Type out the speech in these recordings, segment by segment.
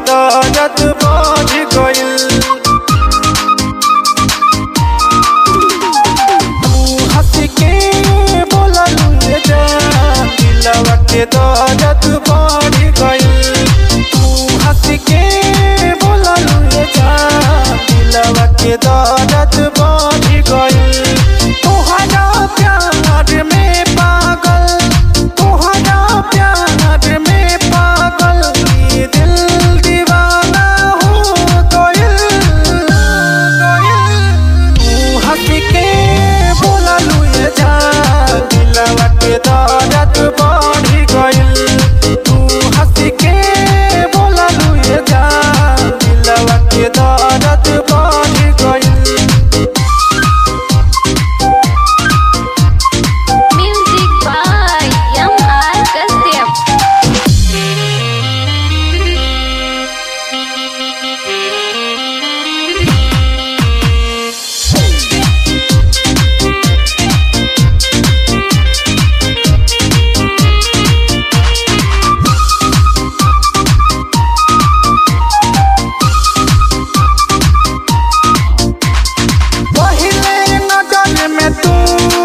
दर्द बढ़ गइल तू हंस के बोललू ये जान दिलवा के दर्द बढ़ गइल तू हंस के बोललू ये जान दिलवा के दर्द बढ़ गइल तोहरा प्यार में पागल तोहरा प्यार में पागल ये दिल दीवाना हो गइल तू हंस के बोललू ये जान दिलवा के दर्द बढ़ गइल तू हंस के बोललू ये जान दिलवा के दर्द बढ़ गइल Music by M.R. Kashyap. पहले नजर में तू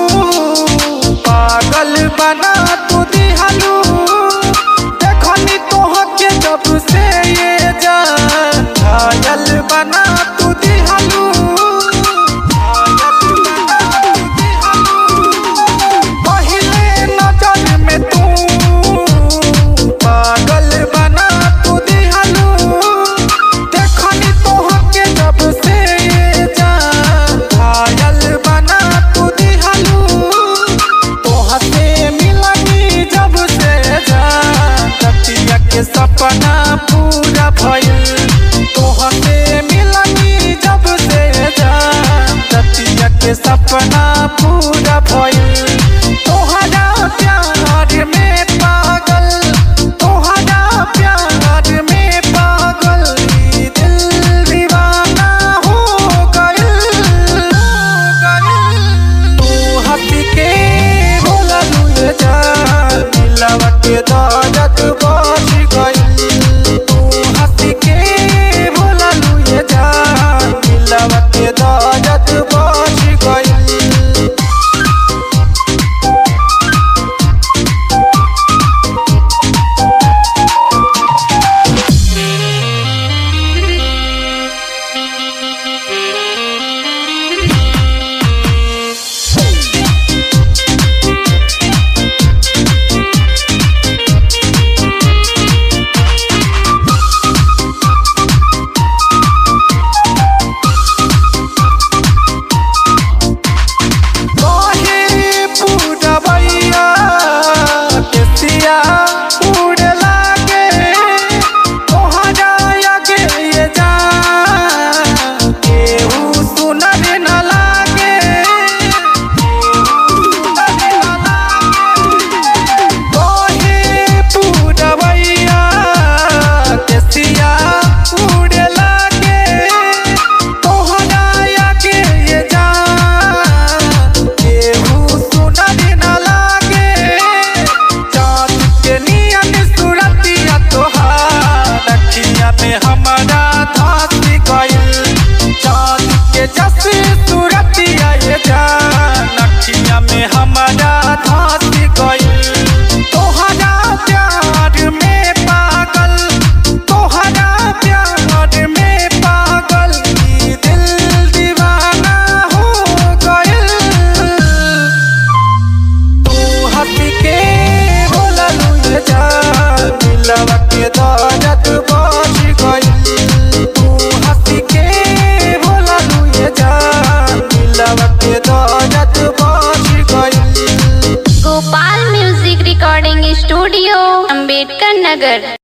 पागल बना तू दिहलू देखनी तोहके जब से ये जान घायल बना तू दिहलू घायल बना तू दिहलू पहले नजर में तू पागल बना तू दिहलू देखनी तोहके जब से ये जान घायल बना तू दिहलू तोहा से मिलनी जब से जान रतिया के सपना पूरा भइल तोहा से मिलनी जब से जान रतिया के सपना पूरा भइल तोहरा प्यार में पागल तोहरा प्यार में पागल ई दिल दीवाना हो गइल तू हंस के बोललू ये जान दिलवा के दर्द बढ़ गइल तू हंस के बोललू ये जान दिलवा के दर्द बढ़ गइल कहे पूरबैया केसिया उड़े लागे तोहरा आगे ये जान केहू सुनर न लागे केहू सुनर न लागे कहे पूरबैया केसिया उड़े लागे तोहरा आगे ये जान केहू सुनर न लागे चाँद के नियन सूरतिया तोहार अखिया में हमारा धास गइल चाँद के जस